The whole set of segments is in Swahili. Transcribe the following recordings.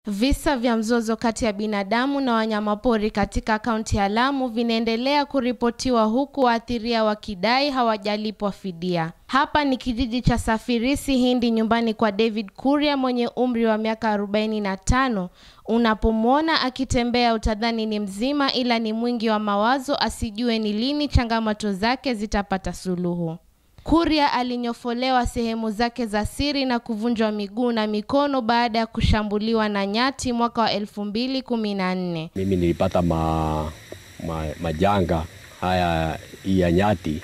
Visa vya mzozo kati ya binadamu na wanyamapori katika kaunti ya Lamu vinaendelea kuripotiwa huku waathiriwa wakidai hawajalipwa fidia. Hapa ni kijiji cha Safirisi Hindi nyumbani kwa David Kuria mwenye umri wa miaka 45. Unapomwona akitembea utadhani ni mzima ila ni mwingi wa mawazo asijue ni lini changamoto zake zitapata suluhu. Kuria alinyofolewa sehemu zake za siri na kuvunjwa miguu na mikono baada ya kushambuliwa na nyati mwaka wa 2014. Mimi nilipata ma, ma, majanga haya ya nyati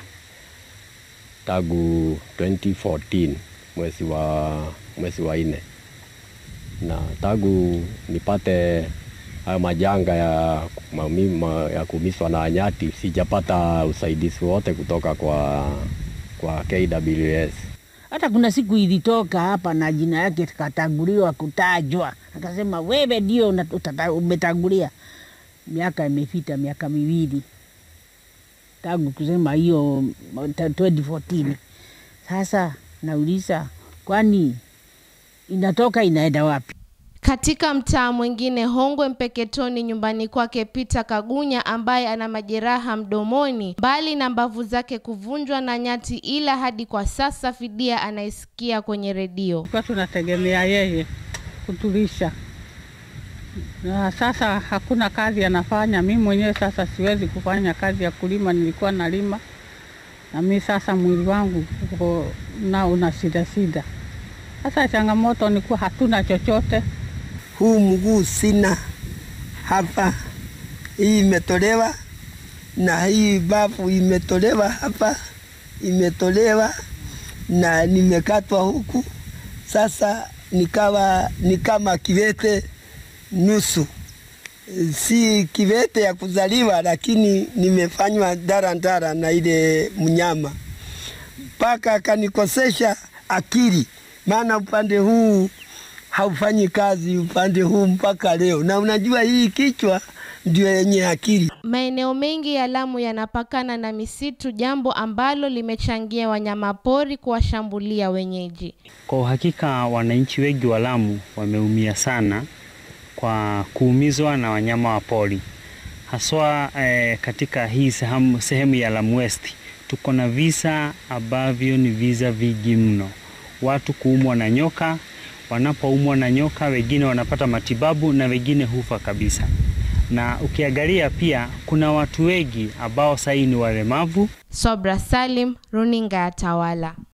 tangu 2014 mwezi wa mwezi wa nne, na tangu nipate haya majanga ya, ma, ya kuumizwa na nyati sijapata usaidizi wote kutoka kwa kwa KWS. Hata kuna siku ilitoka hapa na jina yake katanguliwa kutajwa, akasema wewe ndio umetangulia. Miaka imepita miaka miwili tangu kusema hiyo 2014. Sasa nauliza, kwani inatoka inaenda wapi? Katika mtaa mwingine Hongwe Mpeketoni, nyumbani kwake Peter Kagunya ambaye ana majeraha mdomoni mbali na mbavu zake kuvunjwa na nyati, ila hadi kwa sasa fidia anaisikia kwenye redio. Kwa tunategemea yeye kutulisha, na sasa hakuna kazi anafanya. Mi mwenyewe sasa siwezi kufanya kazi ya kulima, nilikuwa nalima na mi sasa mwili wangu uko na una shida shida. Sasa changamoto ni kuwa hatuna chochote huu mguu sina hapa, hii imetolewa na hii bafu imetolewa hapa, imetolewa na nimekatwa huku. Sasa nikawa ni kama kiwete nusu, si kiwete ya kuzaliwa, lakini nimefanywa darandara na ile mnyama mpaka akanikosesha akili, maana upande huu haufanyi kazi upande huu mpaka leo, na unajua hii kichwa ndio yenye akili. Maeneo mengi ya Lamu yanapakana na misitu, jambo ambalo limechangia wanyamapori kuwashambulia wenyeji. Kwa uhakika, wananchi wengi wa Lamu wameumia sana kwa kuumizwa na wanyama wa pori, haswa eh, katika hii sehemu, sehemu ya Lamu West tuko na visa ambavyo ni visa vingi mno, watu kuumwa na nyoka wanapoumwa na nyoka, wengine wanapata matibabu na wengine hufa kabisa. Na ukiangalia pia kuna watu wengi ambao sahii ni walemavu. Sobra Salim, runinga ya Tawala.